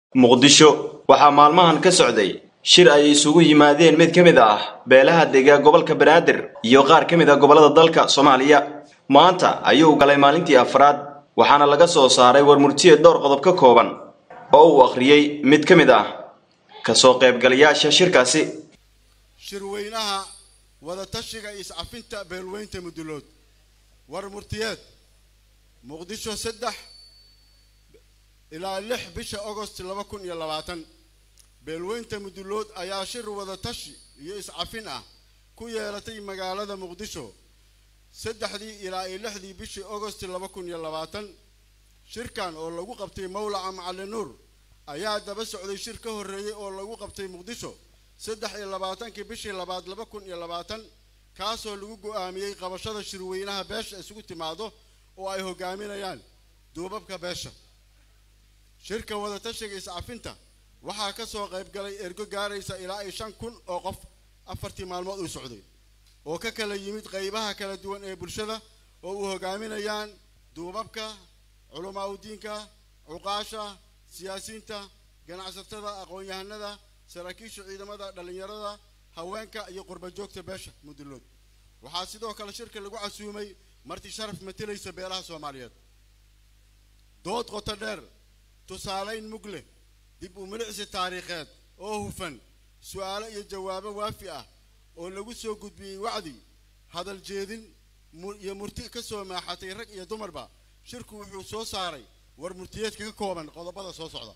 muqdisho waxaa maalmahan ka socday shir ay isugu yimaadeen mid ka mid ah beelaha dega gobolka banaadir iyo qaar ka mid ah gobollada dalka soomaaliya maanta ayuu galay maalintii afraad waxaana laga soo saaray warmurtiye dhowr qodob ka kooban oo uu akhriyey mid ka mid ah kasoo qaybgalayaasha shirkaasi shirweynaha wadatashiga is-cafinta beelweynta mudulood warmurtiyeed muqdisho saddex ilaa lix bisha agost laba kun iyo labaatan beelweynta mudulood ayaa shir wadatashi iyo iscafin ah ku yeelatay magaalada muqdisho saddexdii ilaa iyo lixdii bishii agost laba kun iyo labaatan shirkan oo lagu qabtay mawlaca macali nuur ayaa daba socday shir ka horreeyey oo lagu qabtay muqdisho saddex iyo labaatankii bishii labaad laba kun iyo labaatan kaasoo lagu go-aamiyey qabashada shirweynaha beesha isugu timaado oo ay hogaaminayaan duubabka beesha shirka wadatashiga iscafinta waxaa ka soo qayb galay ergo gaaraysa ilaa iyo shan kun oo qof afartii maalmood uu socday oo ka kala yimid qaybaha kala duwan ee bulshada oo uu hogaaminayaan duubabka culamaa udiinka cuqaasha siyaasiyiinta ganacsatada aqoon-yahanada saraakiisha ciidamada dhallinyarada haweenka iyo qurbajoogta beesha mudulood waxaa sidoo kale shirka lagu casuumay marti sharaf matalaysa beelaha soomaaliyeed dood qoto dheer tusaalayn mug leh dib u milicsi taariikheed oo hufan su-aalo iyo jawaabo waafi ah oo lagu soo gudbiyey wacdi hadal jeedin iyo murti ka soo maaxatay rag iyo dumarba shirku wuxuu soo saaray war murtiyeedka ka kooban qodobada soo socda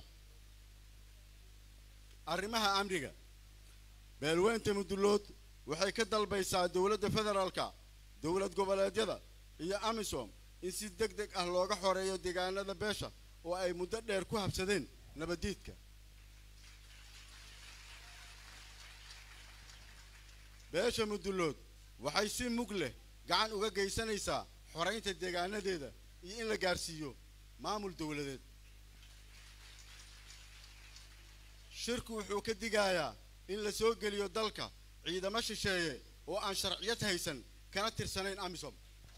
arrimaha amniga beelweynta mudulood waxay ka dalbaysaa dowladda federaalka dowlad goboleedyada iyo amisom in si deg deg ah looga xoreeyo deegaanada beesha oo ay muddo dheer ku habsadeen nabaddiidka beesha mudulood waxay si mug leh gacan uga geysanaysaa xoraynta deegaanadeeda iyo in la gaarsiiyo maamul dowladeed shirku wuxuu ka digayaa in la soo geliyo dalka ciidamo shisheeye oo aan sharciyad haysan kana tirsanayn amisom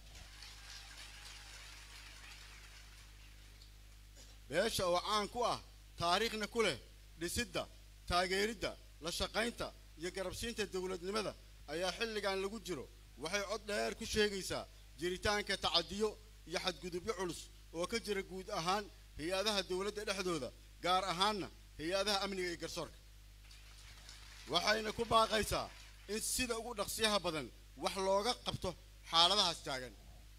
beesha oo caan ku ah taariikhna ku leh dhisidda taageeridda la shaqaynta iyo garabsiinta dowladnimada ayaa xilligan lagu jiro waxay cod dheer ku sheegaysaa jiritaanka tacadiyo iyo xadgudubyo culus oo ka jira guud ahaan hay-adaha dowladda dhexdooda gaar ahaanna hay-adaha amniga iyo garsoorka waxayna ku baaqaysaa in sida ugu dhaqsiyaha badan wax looga qabto xaaladahaas taagan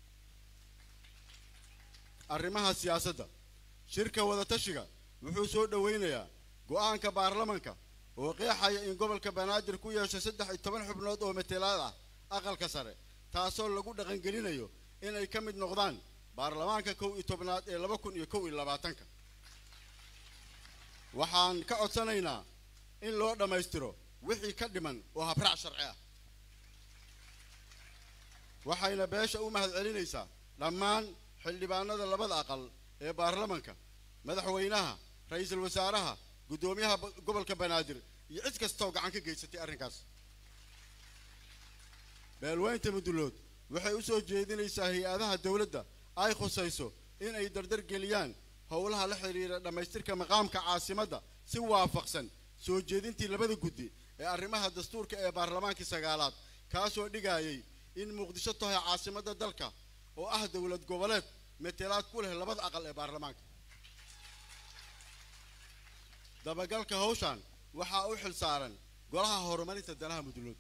arrimaha siyaasadda shirka wadatashiga wuxuu soo dhoweynayaa go-aanka baarlamanka oo qeexaya in gobolka banaadir ku yeesho saddex iyo toban xubnood oo matelaad ah aqalka sare taasoo lagu dhaqangelinayo inay ka mid noqdaan baarlamaanka kow iyo tobnaad ee laba kun iyo kow iyo labaatanka waxaan ka codsanaynaa in loo dhammaystiro wixii ka dhiman oo habraac sharci ah waxayna beesha u mahad celinaysaa dhammaan xildhibaanada labada aqal ee baarlamanka madaxweynaha ra-iisul wasaaraha guddoomiyaha gobolka banaadir iyo cid kastaoo gacan ka geysatay arrinkaas beelweynta mudulood waxay u soo jeedinaysaa hay-adaha dowladda ay khusayso in ay dardar geliyaan howlaha la xidhiira dhammaystirka maqaamka caasimadda si waafaqsan soo jeedintii labada guddi ee arrimaha dastuurka ee baarlamaankii sagaalaad kaasoo dhigayay in muqdisho tahay caasimadda dalka oo ah dowlad goboleed matelaad ku leh labada aqal ee baarlamaanka dabagalka hawshan waxaa u xil saaran golaha horumarinta danaha mudulood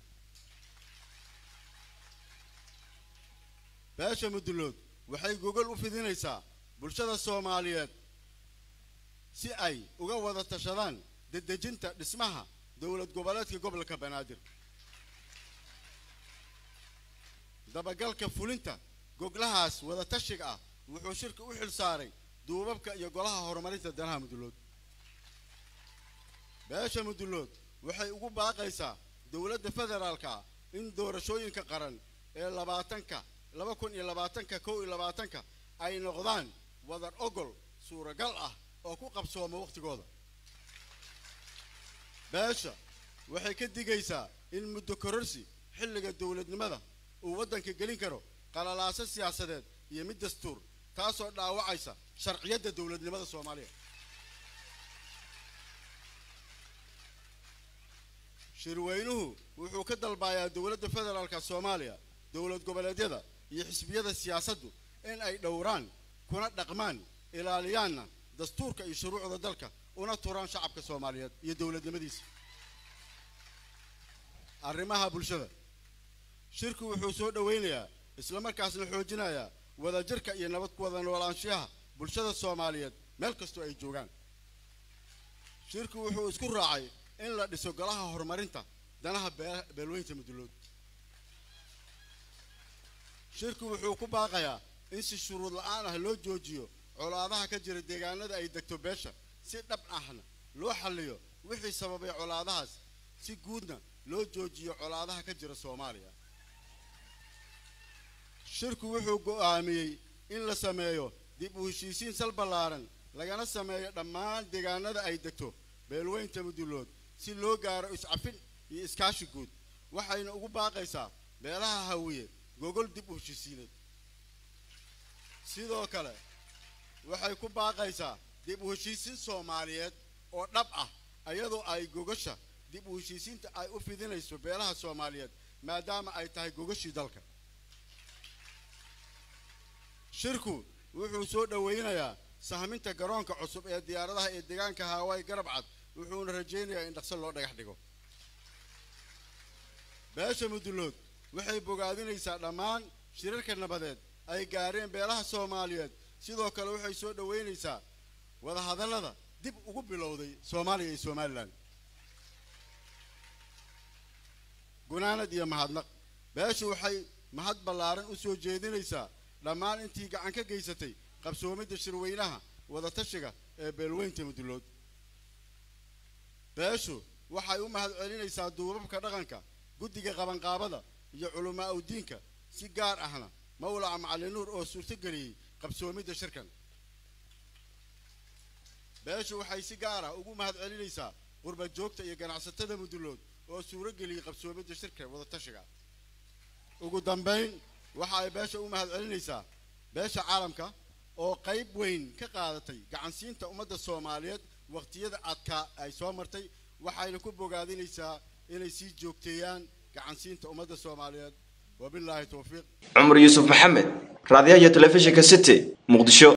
beesha mudulood waxay gogol u fidinaysaa bulshada soomaaliyeed si ay uga wada tashadaan dedejinta dhismaha dowlad goboleedka gobolka banaadir dabagalka fulinta goglahaas wada tashiga ah wuxuu shirka u xil saaray duubabka iyo golaha horumarinta danaha mudulood beesha mudulood waxay ugu baaqaysaa dowladda federaalka in doorashooyinka qaran ee labaatanka laba kun iyo labaatanka kow iyo labaatanka ay noqdaan wadar ogol suuragal ah oo ku qabsooma wakhtigooda beesha waxay ka digaysaa in muddo kororsi xilliga dowladnimada uu waddanka gelin karo qalalaaso siyaasadeed iyo mid dastuur taasoo dhaawacaysa sharciyadda dowladnimada soomaaliya shirweynuhu wuxuu ka dalbayaa dowladda federaalka soomaaliya dowlad goboleedyada iyo xisbiyada siyaasaddu in ay dhowraan kuna dhaqmaan ilaaliyaanna dastuurka iyo shuruucda dalka una turaan shacabka soomaaliyeed iyo dowladnimadiisa arrimaha bulshada shirku wuxuu soo dhoweynayaa islamarkaasna xoojinayaa wadajirka iyo nabad ku wada noolaanshiyaha bulshada soomaaliyeed meel kastoo ay joogaan shirku wuxuu isku raacay in la dhiso golaha horumarinta danaha beelweynta mudulood shirku wuxuu ku baaqayaa in si shuruud la-aan ah loo joojiyo colaadaha ka jira deegaanada ay degto beesha si dhab ahna loo xalliyo wixii sababay colaadahaas si guudna loo joojiyo colaadaha ka jira soomaaliya shirku wuxuu go'aamiyey in la sameeyo dib u heshiisiin sal ballaaran lagana sameeyo dhammaan deegaanada ay degto beelweynta mudulood si loo gaaro iscafin iyo iskaashi guud waxayna ugu baaqaysaa beelaha hawiye gogol dib u heshiisiineed sidoo kale waxay ku baaqaysaa dib u heshiisiin soomaaliyeed oo dhab ah iyadoo ay gogasha dib u heshiisiinta ay u fidinayso beelaha soomaaliyeed maadaama ay tahay gogashii dalka shirku wuxuu soo dhoweynayaa sahminta garoonka cusub ee diyaaradaha ee deegaanka haawaay garab cad wuxuuna rajaynayaa in dhaqso loo dhagax dhigo beesha mudulood waxay bogaadinaysaa dhammaan shirarka nabadeed ay gaareen beelaha soomaaliyeed sidoo kale waxay soo dhoweynaysaa wadahadallada dib ugu bilowday soomaaliya iyo somalilan gunaanad iyo mahadnaq beeshu waxay mahad ballaaran u soo jeedinaysaa dhammaan intii gacan ka geysatay qabsoomidda shirweynaha wadatashiga ee beelweynta mudulood beeshu waxay u mahad celinaysaa duubabka dhaqanka guddiga qabanqaabada iyo culamaa udiinka si gaar ahna mawlaca macalin nuur oo suurtogeliyey qabsoomidda shirkan beeshu waxay si gaar ah ugu mahad celinaysaa qurba joogta iyo ganacsatada mudulood oo suuro geliyey qabsoomidda shirka wadatashiga ugu dambayn waxa ay beesha u mahad celinaysaa beesha caalamka oo qayb weyn ka qaadatay gacansiinta ummadda soomaaliyeed waqtiyada adkaa ay soo martay waxayna ku bogaadinaysaa inay sii joogteeyaan gacansiinta ummadda soomaaliyeed wabilaahi towfiiq cumar yuusuf maxamed raadiyaha iyo telefishinka city muqdisho